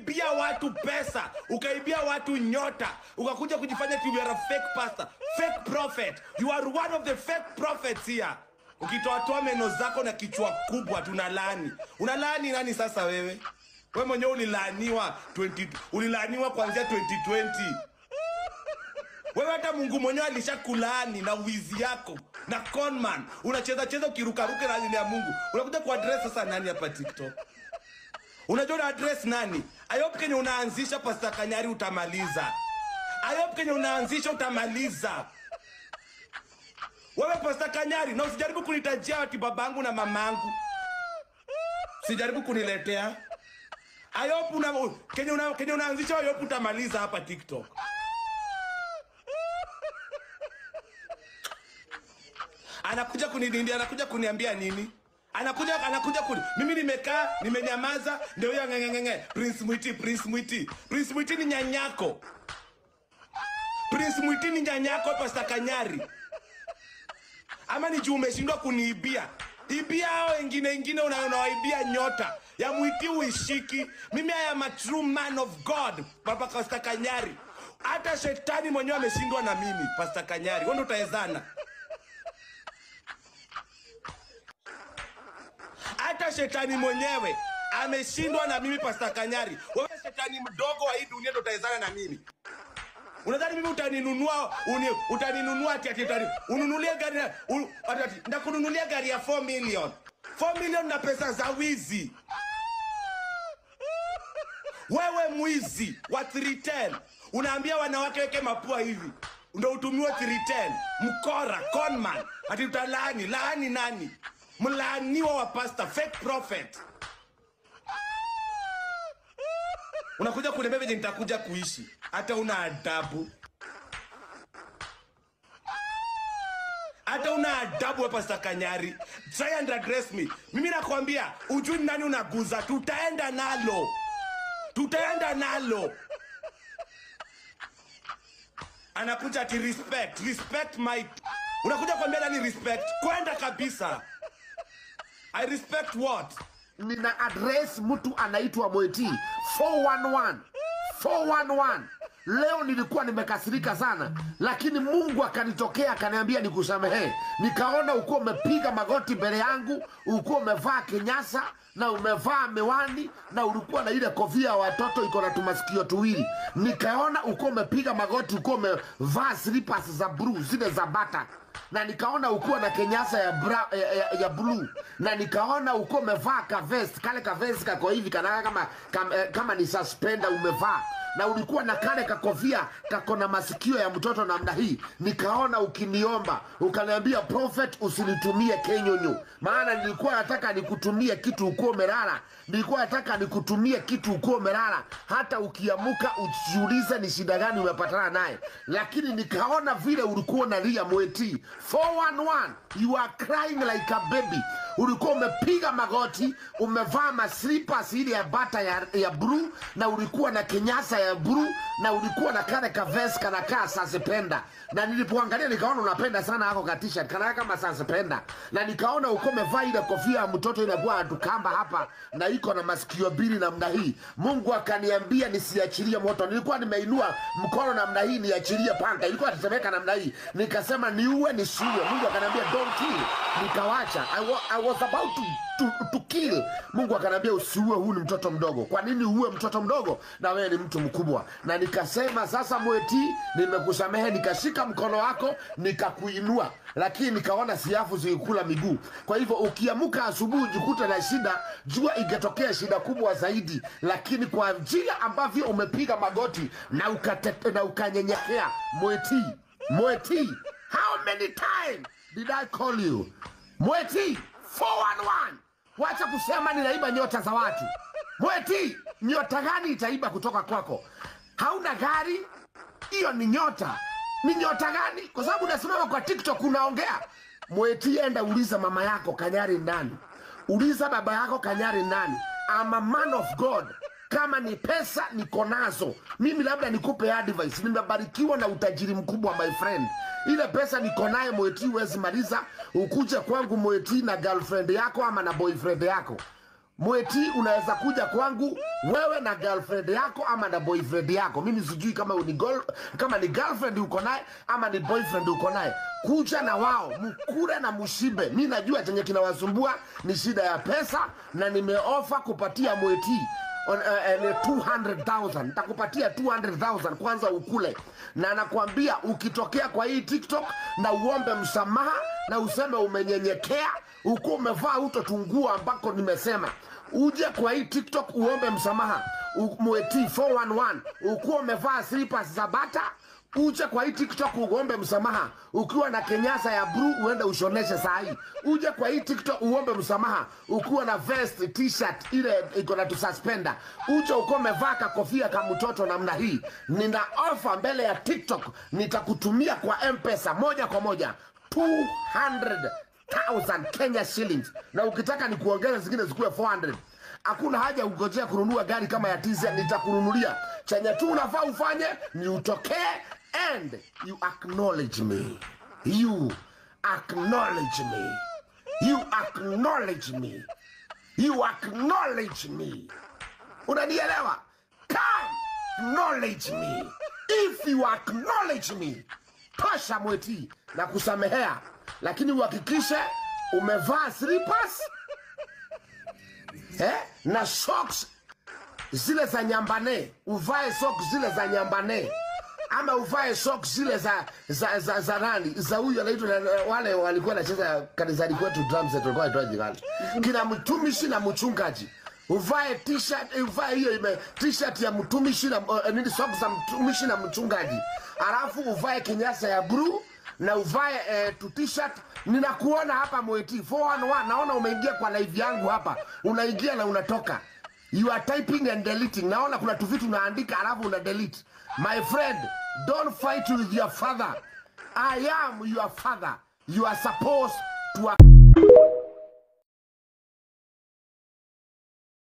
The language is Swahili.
ukaibia watu pesa ukaibia watu nyota ukakuja kujifanya ati you are a fake pastor fake prophet you are one of the fake prophets here ukitoatoa meno zako na kichwa kubwa tunalaani unalaani nani sasa wewe we mwenyewe ulilaaniwa 20 ulilaaniwa kuanzia 2020 wewe hata mungu mwenyewe alishakulaani na wizi yako na conman unacheza cheza ukirukaruka na ajili ya mungu unakuja kuadres sasa nani hapa tiktok unajua una address nani ayop kenye unaanzisha pasta kanyari utamaliza ayop kenye unaanzisha utamaliza wewe pasta kanyari na usijaribu kunitajia ati babangu na mamangu sijaribu kuniletea ayop una, kenye, una, kenye unaanzisha ayop utamaliza hapa tiktok anakuja kunilindia anakuja kuniambia nini anakuja anakuja kuni mimi nimekaa nimenyamaza ndio huyo ngengenge prince mwiti prince mwiti prince mwiti ni nyanyako prince mwiti ni nyanyako pasta kanyari ama ni juu umeshindwa kuniibia ibia hao wengine wengine una- unawaibia nyota ya mwiti uishiki mimi I am a true man of god papa pasta kanyari hata shetani mwenyewe ameshindwa na mimi pasta kanyari wewe ndio utawezana hata shetani mwenyewe ameshindwa na mimi pasta kanyari wewe shetani mdogo wa hii dunia ndo utawezana na mimi unadhani mimi utaninunua uni, utaninunua ati ati utani ununulie gari na- u- ati ati ndakununulia gari ya 4 million 4 million na pesa za wizi wewe mwizi wa 310 unaambia wanawake weke mapua hivi ndo utumiwe 310 mkora conman ati utalaani laani nani mlaaniwa wa pasta fake prophet unakuja kuniambia venye nitakuja kuishi hata una adabu hata una adabu wa pasta kanyari try and address me mimi nakwambia ujui ni nani unaguza tutaenda nalo tutaenda nalo anakuja ati respect respect my unakuja kuambia nani respect kwenda kabisa i respect what nina address mtu anaitwa Mweti 411 411 leo nilikuwa nimekasirika sana lakini mungu akanitokea akaniambia nikusamehe nikaona ukuwa umepiga magoti mbele yangu ukuwa umevaa kinyasa na umevaa miwani na ulikuwa na ile kofia ya watoto iko na tumasikio tuwili nikaona ukuwa umepiga magoti ukuwa umevaa slippers za blue zile za bata na nikaona ukuwa na kenyasa ya, bra, ya, ya, ya blue na nikaona ukuwa umevaa kavest kale kavest kako hivi kanaka kama, kama, kama ni suspender umevaa na ulikuwa na kale kakofia kako na masikio ya mtoto namna hii nikaona ukiniomba ukaniambia prophet usinitumie kenyonyo maana nilikuwa nataka nikutumie kitu ukuwa umelala nilikuwa nataka nikutumie kitu ukuwa umelala hata ukiamuka ujiulize ni shida gani umepatana naye lakini nikaona vile ulikuwa unalia mweti 411 you are crying like a baby ulikuwa umepiga magoti umevaa maslipas ili ya bata ya, ya bluu na ulikuwa na kinyasa ya bluu na ulikuwa na kale kaves kanakaa sasipenda na nilipoangalia nikaona unapenda sana ako katisha kanaa kama sasipenda na nikaona uko umevaa ile kofia ya mtoto inakuwa atukamba hapa na iko na masikio mbili namna hii mungu akaniambia nisiachilie moto nilikuwa nimeinua mkono namna hii niachilie panga ilikuwa tetemeka namna hii nikasema niue nisiue mungu akaniambia don't kill nikawacha I, wa, I was about to, to, to kill mungu akaniambia usiue huyu ni mtoto mdogo kwa nini uue mtoto mdogo na wewe ni mtu mkubwa na nikasema sasa mweti nimekusamehe nikashika mkono wako nikakuinua lakini nikaona siafu zikikula miguu kwa hivyo ukiamuka asubuhi ujikute na shida jua ingetokea shida kubwa zaidi lakini kwa njia ambavyo umepiga magoti na, ukate, na ukanyenyekea mweti mweti how many time did i call you mweti 411 wacha kusema ninaiba nyota za watu mweti nyota gani itaiba kutoka kwako hauna gari hiyo ni nyota ni nyota gani kwa sababu unasimama kwa tiktok unaongea mweti enda uliza mama yako kanyari ndani uliza baba yako kanyari ndani I'm a man of god kama ni pesa niko nazo mimi labda nikupe advice nimebarikiwa na utajiri mkubwa my friend ile pesa niko naye mweti huwezi maliza ukuje kwangu mweti na girlfriend yako ama na boyfriend yako mweti unaweza kuja kwangu wewe na girlfriend yako ama na boyfriend yako mimi sijui kama ni gol, kama ni girlfriend uko naye ama ni boyfriend uko naye kuja na wao mkure na mushibe mi najua chenye kinawasumbua ni shida ya pesa na nimeofa kupatia mweti on, uh, uh, 200,000 nitakupatia 200,000 kwanza ukule na nakwambia ukitokea kwa hii tiktok na uombe msamaha na useme umenyenyekea ukuwa umevaa utotungua ambako nimesema uje kwa hii tiktok uombe msamaha U- mweti 411 ukuwa umevaa slippers za bata uje kwa hii tiktok uombe msamaha ukiwa na kenyasa ya bru uende ushoneshe saa hii uje kwa hii tiktok uombe msamaha ukiwa na vest t-shirt ile iko na tususpenda uje ukiwa umevaa kakofia ka mtoto namna hii nina ofa mbele ya tiktok nitakutumia kwa mpesa moja kwa moja 200,000 kenya shillings na ukitaka ni kuongeza zingine zikuwe 400 hakuna haja ungojea kununua gari kama ya tz nitakununulia chenye tu unafaa ufanye ni utokee and you acknowledge me you acknowledge me you acknowledge me you acknowledge me unanielewa come acknowledge me if you acknowledge me tosha mweti na kusamehea lakini uhakikishe umevaa slippers eh? na socks zile za nyambane uvae socks zile za nyambane ama uvae socks zile za za za, za nani za huyu anaitwa na- wale walikuwa nacheza kanisani kwetu drums set walikuwa wanaitwaje gani kina mtumishi na mchungaji uvae t-shirt uvae hiyo ime t-shirt ya mtumishi na uh, nini socks za mtumishi na mchungaji alafu uvae kinyasa ya blue na uvae eh, tu t-shirt ninakuona hapa mweti 411 naona umeingia kwa live yangu hapa unaingia na unatoka you are typing and deleting naona kuna tu vitu unaandika alafu una delete my friend don't fight with your father i am your father you are supposed to